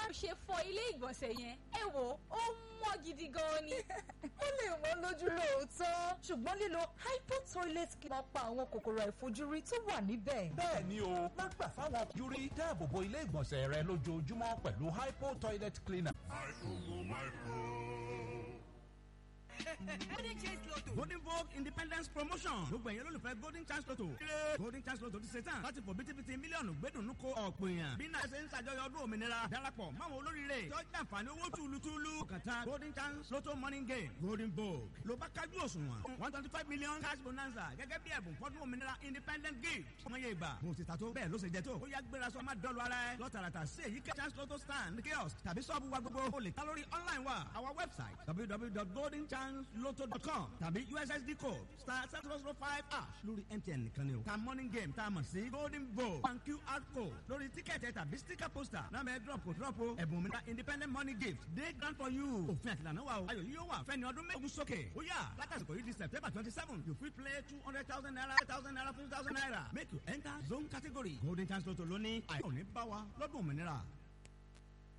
bá ṣe fọ ilé ìgbọ̀nsẹ̀ yẹn ẹ wò ó mọ́ gidi gan ni. ó lè wọ́n lójú lóòótọ́ ṣùgbọ́n lílo hypo toilet cleaner pa àwọn kòkòrò àìfojúrí tó wà níbẹ̀. bẹ́ẹ̀ ni o má gbà fáwọn yúrí dáàbò bo ilé ìgbọ̀nsẹ̀ rẹ lójoojúmọ́ pẹ̀lú hypo toilet cleaner. golden chance lotto golden vogue independence promotion gbogbo ẹ̀yẹ́ lólùfẹ́ golden chance lotto kéré golden chance lotto ti ṣe tán láti fò bítíbitì mílíọ̀nù gbẹ́dùnú ko ọ̀pọ̀ èèyàn bí náà ṣe ń ṣàjọyọ̀ ọdún òmìnira darapọ̀ máwọn olóríire tó jẹ́ àǹfààní owó túlùtúlù kàtà golden chance lotto morning game golden vogue ló bá kájú òṣùwọ̀n one twenty five million cash bonanza gẹ́gẹ́ bí ẹ̀bùn fọ́dún òmìnira independent gift ọmọ yẹn ìgbà mo ti ta tó bẹ́ẹ̀ ló ṣe jẹ tó ó yá gbéra sọ má dọ́lu ara ẹ lọ́tàràtà sí èyí chance lotto stand kiosk tàbí sọ́ọ̀bù wa gbogbo o lè ta lórí online wa our website www.goldenchancelotto.com tàbí ussd code star seven zero zero five ash lórí mtn nìkan ni o ta morning game tá a mọ̀ sí golden vogue and qr code lórí tíkẹ́ẹ̀tì tàbí sticker poster náà bẹ drop kò drop o ẹ̀bùn òmìnira independent money gift dey grand for you òfin àtìlànà wa o ayọ̀ yìí yóò wà fẹ́ni ọdún mẹ́gun sókè ó yà látàsìkò yìí di september twenty seven you fit play two hundred thousand naira thousand naira fifty thousand naira make you enter zone category golden chance lotto lónìí àyọ̀ ní bá wa lọ́dún òmìnira.